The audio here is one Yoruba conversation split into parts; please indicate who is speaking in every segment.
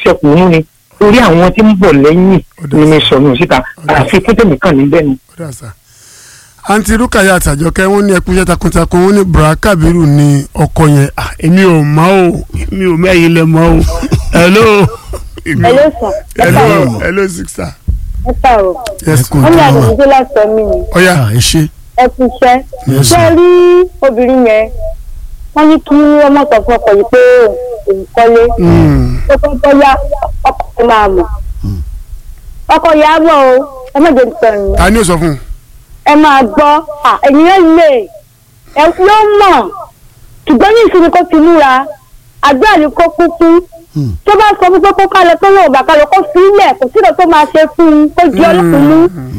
Speaker 1: ṣẹkùn mú ni torí àwọn tí ń bọ̀ lẹ́yìn
Speaker 2: Ó dà
Speaker 1: ni mi
Speaker 2: sí.
Speaker 1: sọnù síta
Speaker 2: dà.
Speaker 1: àfikún tèmi kàn níbẹ̀ ni.
Speaker 2: ó dà sá. àǹtí rúkàyà àtàjọkẹ́ wọ́n ní ẹkúnṣẹ́ takuntakun wọ́n ní bùrà kábírù ní ọkọ yẹn Ah, èmi ò mọ̀ o èmi ò mẹ́yìn lẹ mọ̀ o hello. Èmi ò-
Speaker 3: Hello sir. Ẹ
Speaker 2: hello
Speaker 3: káàárọ̀.
Speaker 2: hello sister.
Speaker 3: Ẹ káàárọ̀.
Speaker 2: yes
Speaker 4: Ẹ kú
Speaker 3: Wọ́n ní
Speaker 4: ojúmọ́ mà.
Speaker 3: àdìgbò láti sọ mí ni.
Speaker 2: ọ̀ya
Speaker 4: Ah, ẹ ṣe
Speaker 3: Ẹ ti ṣẹ́.
Speaker 4: Yes,
Speaker 3: Ṣé ẹ
Speaker 4: sir.
Speaker 3: rí obìnrin yẹn? Wọ́n ní kí ọmọ sọ fún ọkọ yìí pé òun kọ́lé.
Speaker 2: Mm.
Speaker 3: Ó tó tó yá ọkọ yìí máa mọ̀. Ọkọ yìí á mọ̀ o. Ẹ má jẹ́ nìkan ni.
Speaker 2: ta ni ó sọ fún un.
Speaker 3: Ẹ máa gbọ́. À, Ẹ̀yin yẹn lè. Ẹ ló mọ̀. Ṣùgbọ́n ní ìsinmi kó ti múra. Àgbẹ̀ ni kó kú fún.
Speaker 4: Hmm.
Speaker 3: Tó bá sọ fún pé kó kálẹ̀ tó lóun bá kálẹ̀ kó fi ilẹ̀ kò sí ìdọ̀ tó máa ṣe fún un kó di ọlọ́kùn mú.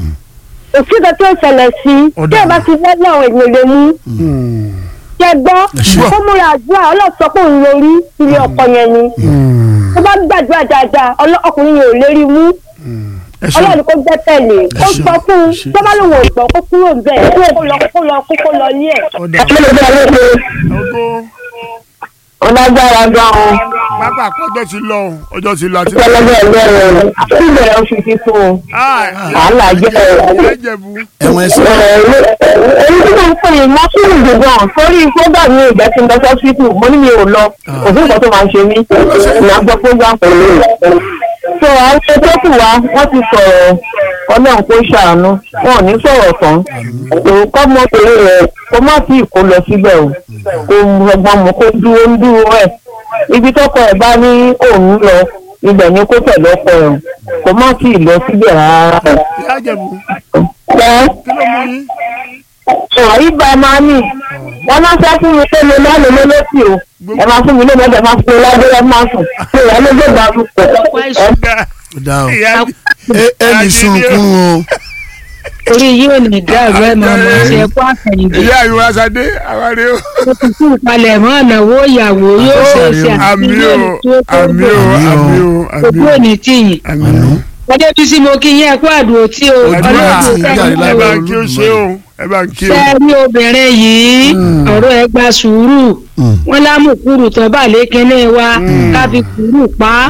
Speaker 3: òsì kan tí ó ṣẹlẹ̀ sí i
Speaker 2: Ó
Speaker 3: tí ẹ
Speaker 2: dáa.
Speaker 3: bá ti fẹ́ náà èèyàn lè mú
Speaker 2: Mm.
Speaker 3: jẹ gbọ́
Speaker 4: ṣé.
Speaker 3: kó múra àdúrà ọlọ́sọ pé òun lórí ilé ọkọ yẹn ni
Speaker 2: Mm.
Speaker 3: tó bá gbàdúrà dáadáa ọlọ́- ọkùnrin yẹn ò lérí mú
Speaker 2: ẹ ṣe
Speaker 3: ọlọ́run kó gbẹ́ tẹ̀lé kó
Speaker 4: ṣé.
Speaker 3: sọ fún un
Speaker 4: ṣé.
Speaker 3: tó bá lòun ò gbọ́ kó kúrò bẹ́ẹ̀ kó lọ kó lọ kó kó lọ ní ẹ̀.
Speaker 2: ọ̀dà
Speaker 1: kí ló dé ọlọ́pẹ́
Speaker 2: ọgọ́
Speaker 1: ọlágbára gan-an
Speaker 2: pápá ọjọ́ ti lọ o, ọjọ́ ti lọ àti.
Speaker 1: pẹlẹbẹ ẹlẹ́rìn síbẹ̀ oṣù títún
Speaker 2: Ah,
Speaker 1: wàhálà jẹ́
Speaker 2: ìyá ìjẹ̀bú.
Speaker 4: ẹ̀wọ̀n ẹ̀sìn
Speaker 1: èyí tí mo ń pè é mọ́tìrì gbọ̀ngàn torí program mi ìgbà tí n lọ sọ́sítù mo ní mi ò lọ kò sí nǹkan tó máa ń ṣe mí ìyá gbọ́ program pẹ̀lú rẹ̀. so àwọn tó kù wá wọ́n ti sọ̀rọ̀ ọlọ́run kó ṣàánú wọn ò ní sọ̀rọ̀ tán òkọ́ mọ́tòrí rẹ̀ kó má tí ì kó lọ síbẹ̀ o kó ọgbọ́n mu kó dúró ń dúró ẹ̀ ibi tọ́kọ ẹ̀ bá ní òun lọ ibẹ̀ ni kó tẹ̀lé ọkọ ẹ̀ kó má tí ì lọ síbẹ̀ rárá.
Speaker 2: ìyá ìjẹ̀bú
Speaker 1: ẹ̀
Speaker 2: kí ló mú yín.
Speaker 1: ọ̀rọ̀ yìí bá a máa ní wọ́n máa fẹ́ fún mi pé mo máa lò lólótì o ẹ máa fún mi lónìí ọ̀dẹ̀ máa fún mi lábẹ́rẹ́ máa sùn pé ìyá ló gbé gbà lùpọ̀ ẹ
Speaker 4: ó dá o
Speaker 2: ìyá
Speaker 4: ẹ ẹ ní sunkún o
Speaker 5: orí yóò ní dàrú ẹ máa mọ ṣe ẹkọ àfẹyìndì
Speaker 2: ìyá ìwà sadé àwárí o.
Speaker 5: ó ti kú ìpalẹ̀ mọ́ ìnáwó ìyàwó yóò ṣe ṣe
Speaker 2: àmì o àmì o àmì o àmì
Speaker 5: ojú
Speaker 2: o
Speaker 5: òní tìyìn
Speaker 2: àmì o.
Speaker 5: ọdẹ bí sí mo kí yín ẹkọ àdúró tí o
Speaker 2: àdúrà
Speaker 4: tí
Speaker 5: ọlọ́run
Speaker 4: ìyá rẹ̀
Speaker 2: ẹ
Speaker 4: lágbára
Speaker 2: bá ń kí o ṣe o ẹ bá ń kí o.
Speaker 5: ṣe rí obìnrin yìí ọ̀rọ̀ ẹ gba sùúrù
Speaker 4: Mm.
Speaker 5: wọn lámùkúrù tó bá lékinní wa ká fi kúrú pa á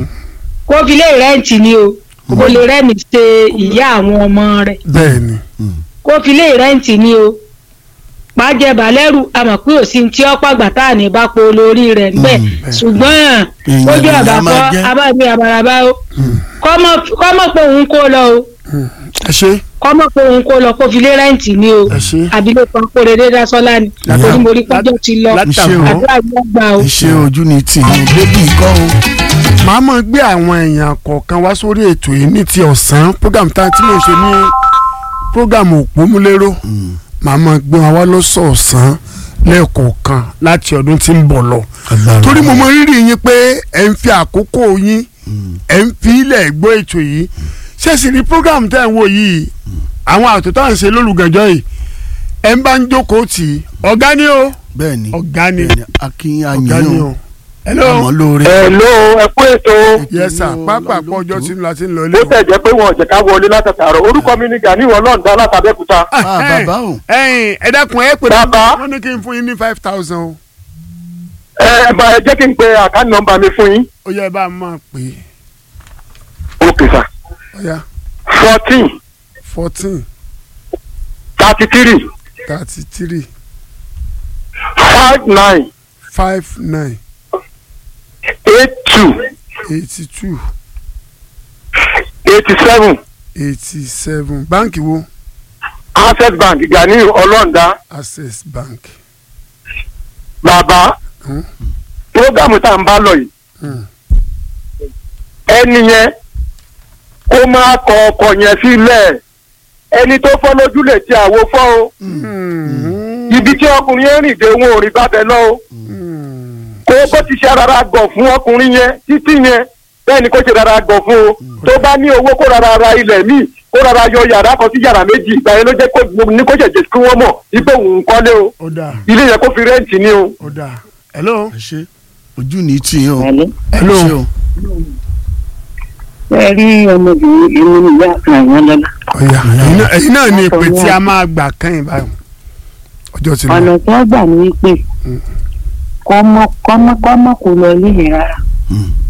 Speaker 5: kó fi lè rẹ́ǹtì ni o kó lè rẹ́ǹtì ṣe ìyá àwọn ọmọ rẹ̀
Speaker 2: bẹ́ẹ̀ni
Speaker 5: kó fi lé rẹ́ǹtì ni o pàjẹ́ balẹ́rù àmọ̀ pé òsì tí ó pàgbà tá à ní bá po lórí rẹ̀ ńbẹ̀ ṣùgbọ́n
Speaker 4: Èèyàn
Speaker 5: ojú
Speaker 4: lèèyàn
Speaker 5: àbákọ́
Speaker 4: máa jẹ́.
Speaker 5: abábí abaraba o kọ́mọ̀ pé òun kó lọ o
Speaker 2: ẹ ṣe
Speaker 5: kọ́mọ̀ pé òun kó lọ kó fi lé rẹ́ǹtì ni o
Speaker 2: ẹ ṣe.
Speaker 5: abilékọ kórèdé dasọ́lá ni àtòrí mo rí pọ́jọ́ ti lọ
Speaker 2: látàwọn
Speaker 5: àdúrà yóò gbà o.
Speaker 4: ẹ ṣe ojú ni tì í bébí ikọ́ o
Speaker 2: màá mọ̀ gbé àwọn èèyàn kọ̀ọ̀kan wá sórí ètò yìí ní ti ọ̀sán program tá tí mo ṣe ní program òpómúlérò màá mọ̀ gbé wọn wá lọ́sọ̀ọ̀sán lẹ́ẹ̀kọ̀ọ̀kan láti ọdún tí ń bọ̀ lọ
Speaker 4: Agbára
Speaker 2: torí mo
Speaker 4: Ọlọ́run.
Speaker 2: mọ rírì yín pé ẹ̀ ń fi àkókò yín ẹ̀ ń fi ilẹ̀ gbọ́ ètò yìí ṣé sì ní program tẹ́ ẹ̀ ń wò yìí àwọn àtò tá à ń ṣe lólùgànjọ́ yìí ẹ̀ ń bá ń jókòó tì í ọ̀gá ni o
Speaker 4: bẹ́ẹ̀ ni
Speaker 2: ọ̀gá ni
Speaker 4: bẹ́ẹ̀ ni akin
Speaker 2: ọ̀gá ni
Speaker 4: ayin
Speaker 2: o
Speaker 4: o
Speaker 2: hello
Speaker 4: àmọ́ lóore
Speaker 1: ẹ ló ẹ kú ètò
Speaker 2: yes sir
Speaker 4: Ètò
Speaker 2: pápá
Speaker 4: Ọlọ́run
Speaker 2: pọ̀ ọjọ́
Speaker 4: ló
Speaker 2: tí ń la ti ń lọ
Speaker 1: bó
Speaker 2: ilé o.
Speaker 1: tẹ̀ jẹ́ pé wọn ò jẹ́ ká wọlé látàtàrọ̀ orúkọ mi ni Gani Ọlọ́ọ̀dá látàbẹ́kúta
Speaker 4: Ah, bàbá o.
Speaker 2: ẹ̀yin ẹ dákun ẹ pè
Speaker 1: Bàbá.
Speaker 2: wọn ní kí n fún yín ní five thousand o
Speaker 1: ẹ ẹ bá ẹ jẹ́ kí n pe àkáǹtì nọ́mbà mi fún yín
Speaker 2: ó yẹ ẹ bá a máa pè é
Speaker 1: òkè sà
Speaker 2: ó yá
Speaker 1: fourteen
Speaker 2: fourteen
Speaker 1: thirty three
Speaker 2: thirty three
Speaker 1: five nine
Speaker 2: five nine
Speaker 1: eight two
Speaker 2: eighty two
Speaker 1: eighty seven
Speaker 2: eighty seven báǹkì wo
Speaker 1: access bank Gani Ọlọ́ọ̀dá
Speaker 2: access bank
Speaker 1: bàbá
Speaker 2: Hmm.
Speaker 1: programu tá à ń bá lọ yìí
Speaker 2: Hmm.
Speaker 1: ẹni yẹn kó máa kọ ọkọ yẹn sílẹ̀ ẹni tó fọ́ lójú lè ti àwo fọ́ o
Speaker 2: Hmm.
Speaker 1: ibi tí ọkùnrin yẹn rìn dé wọn ò rí bábẹ lọ o
Speaker 2: Hmm.
Speaker 1: kó bó ti ṣe rárá gọ̀ fún ọkùnrin yẹn títí yẹn bẹ́ẹ̀ ni kó ṣe rárá gọ̀ fún o tó bá ní owó kó rárá ra ilẹ̀ míì kó rárá yọ yàrá kan sí yàrá méjì ìgbà yẹn ló jẹ́ kó ní kó ṣẹ̀jẹ̀ kí wọ́n mọ̀ wípé òun kọ́lé o
Speaker 2: ó dáa
Speaker 1: ilé yẹn kó fi rẹ́ǹtì ni o.
Speaker 2: ó dáa hello
Speaker 4: ẹ ṣe ojú ni tì í o
Speaker 5: Hello.
Speaker 4: ẹ ṣe
Speaker 2: hello
Speaker 4: o
Speaker 5: ẹ rí ọmọbìnrin èmi nìyá kan àwọn lọ́la
Speaker 2: ọ̀yà ẹ̀yin náà- ẹ̀yin náà ní ìpè tí a máa gbà kẹ́yìn báyìí ọjọ́ ti lọ
Speaker 5: ọ̀nà tí wọ́n gbà ní pé kọ́mọ kọ́mọ kọ́mọ kò lọ ilé yẹn rárá
Speaker 4: Mm.